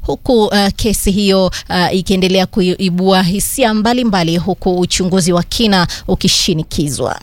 huku uh, kesi hiyo uh, ikiendelea kuibua hisia mbalimbali, huku uchunguzi wa kina ukishinikizwa.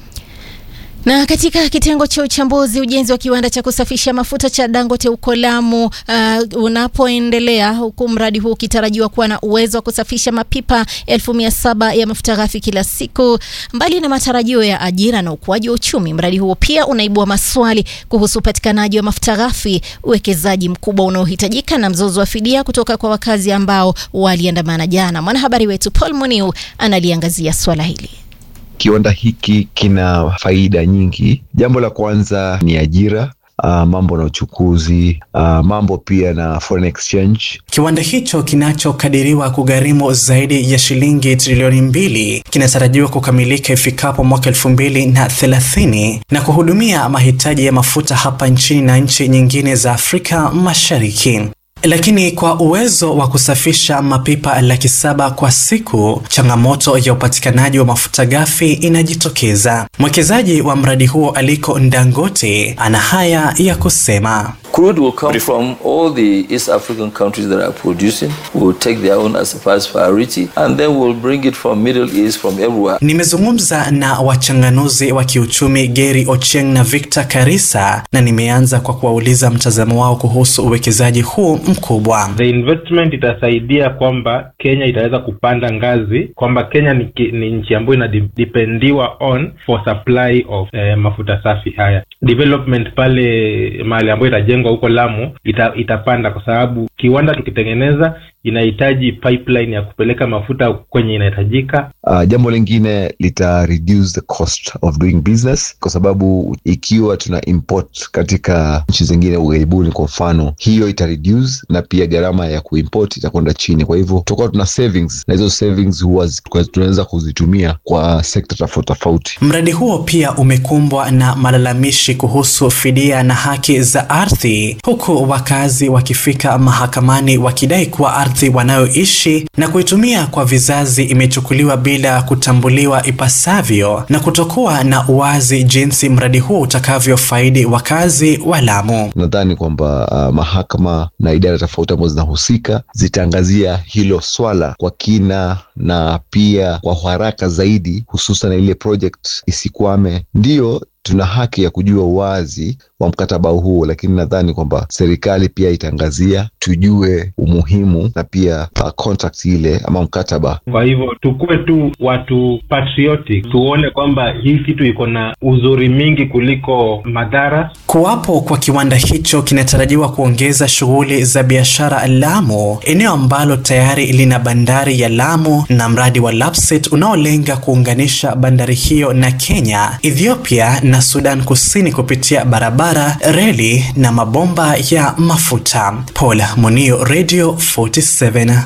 Na katika kitengo cha uchambuzi, ujenzi wa kiwanda cha kusafisha mafuta cha Dangote huko Lamu uh, unapoendelea huku mradi huu ukitarajiwa kuwa na uwezo wa kusafisha mapipa elfu mia saba ya mafuta ghafi kila siku. Mbali na matarajio ya ajira na ukuaji wa uchumi, mradi huo pia unaibua maswali kuhusu upatikanaji wa mafuta ghafi, uwekezaji mkubwa unaohitajika na mzozo wa fidia kutoka kwa wakazi ambao waliandamana jana. Mwanahabari wetu Paul Muniu analiangazia swala hili. Kiwanda hiki kina faida nyingi. Jambo la kwanza ni ajira. Uh, mambo na uchukuzi uh, mambo pia na foreign exchange. Kiwanda hicho kinachokadiriwa kugharimu zaidi ya shilingi trilioni mbili kinatarajiwa kukamilika ifikapo mwaka elfu mbili na thelathini na kuhudumia mahitaji ya mafuta hapa nchini na nchi nyingine za Afrika Mashariki. Lakini kwa uwezo wa kusafisha mapipa laki saba kwa siku, changamoto ya upatikanaji wa mafuta ghafi inajitokeza. Mwekezaji wa mradi huo Aliko Dangote ana haya ya kusema. Crude will come from all the East African countries that are producing. We will take their own as a first priority and then we'll bring it from Middle East, from everywhere. Nimezungumza na wachanganuzi wa kiuchumi Gary Ochieng na Victor Karisa na nimeanza kwa kuwauliza mtazamo wao kuhusu uwekezaji huu mkubwa. The investment itasaidia kwamba Kenya itaweza kupanda ngazi, kwamba Kenya ni, ni nchi ambayo inadipendiwa on for supply of eh, mafuta safi haya. Development pale mahali ambayo itajengwa huko Lamu ita, itapanda kwa sababu kiwanda tukitengeneza inahitaji pipeline ya kupeleka mafuta kwenye inahitajika. Uh, jambo lingine lita reduce the cost of doing business, kwa sababu ikiwa tuna import katika nchi zingine ughaibuni, kwa mfano, hiyo ita reduce na pia gharama ya kuimport itakwenda chini. Kwa hivyo tutakuwa tuna savings, na hizo savings huwa tunaweza kuzitumia kwa sekta tofauti tofauti. Mradi huo pia umekumbwa na malalamishi kuhusu fidia na haki za ardhi, huku wakazi wakifika mahakamani wakidai kuwa ardhi wanayoishi na kuitumia kwa vizazi imechukuliwa bila kutambuliwa ipasavyo na kutokuwa na uwazi jinsi mradi huo utakavyofaidi wakazi wa Lamu. Nadhani kwamba uh, mahakama na idara tofauti ambazo zinahusika zitaangazia hilo swala kwa kina na pia kwa haraka zaidi, hususan ile project isikwame. Ndiyo, tuna haki ya kujua uwazi wa mkataba huo, lakini nadhani kwamba serikali pia itaangazia, tujue umuhimu na pia uh, contract ile ama mkataba. Kwa hivyo tukuwe tu watu patriotic, tuone kwamba hii kitu iko na uzuri mingi kuliko madhara. Kuwapo kwa kiwanda hicho kinatarajiwa kuongeza shughuli za biashara Lamu, eneo ambalo tayari lina bandari ya Lamu na mradi wa Lapset unaolenga kuunganisha bandari hiyo na Kenya, Ethiopia na Sudan Kusini kupitia barabara, reli na mabomba ya mafuta. Paul Munio, Radio 47.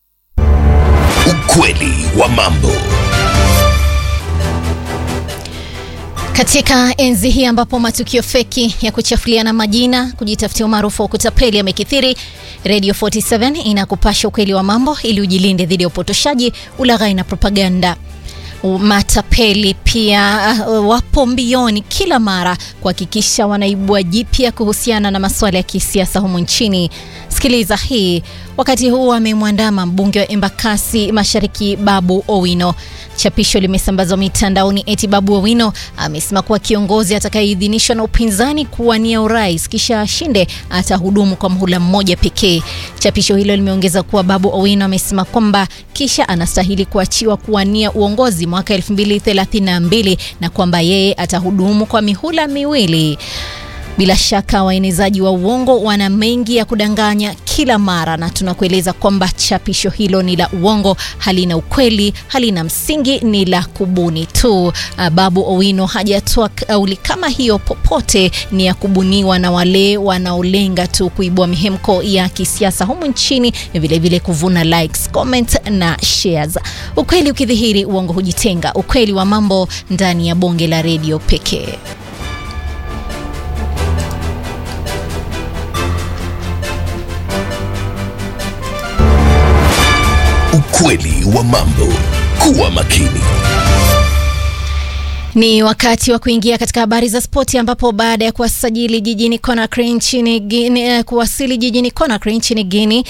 Ukweli wa mambo. Katika enzi hii ambapo matukio feki ya kuchafuliana majina, kujitafutia umaarufu wa kutapeli yamekithiri, Radio 47 inakupasha ukweli wa mambo ili ujilinde dhidi ya upotoshaji, ulaghai na propaganda. Matapeli pia uh, wapo mbioni kila mara kuhakikisha wanaibua jipya kuhusiana na masuala ya kisiasa humu nchini. Sikiliza hii. Wakati huu amemwandama mbunge wa Embakasi Mashariki Babu Owino. Chapisho limesambazwa mitandaoni eti Babu Owino amesema kuwa kiongozi atakayeidhinishwa na upinzani kuwania urais kisha ashinde atahudumu kwa mhula mmoja pekee. Chapisho hilo limeongeza kuwa Babu Owino amesema kwamba kisha anastahili kuachiwa kuwania uongozi mwaka 2032 na kwamba yeye atahudumu kwa mihula miwili. Bila shaka waenezaji wa uongo wana mengi ya kudanganya kila mara, na tunakueleza kwamba chapisho hilo ni la uongo, halina ukweli, halina msingi, ni la kubuni tu. Babu Owino hajatoa kauli kama hiyo popote, ni ya kubuniwa na wale wanaolenga tu kuibua mihemko ya kisiasa humu nchini, vilevile kuvuna likes, comments na shares. Ukweli ukidhihiri, uongo hujitenga. Ukweli wa mambo ndani ya bonge la redio pekee. Ukweli wa mambo. Kuwa makini. Ni wakati wa kuingia katika habari za spoti ambapo baada ya kuwasajili jijini Conakry nchini Guinea, kuwasili jijini Conakry nchini Guinea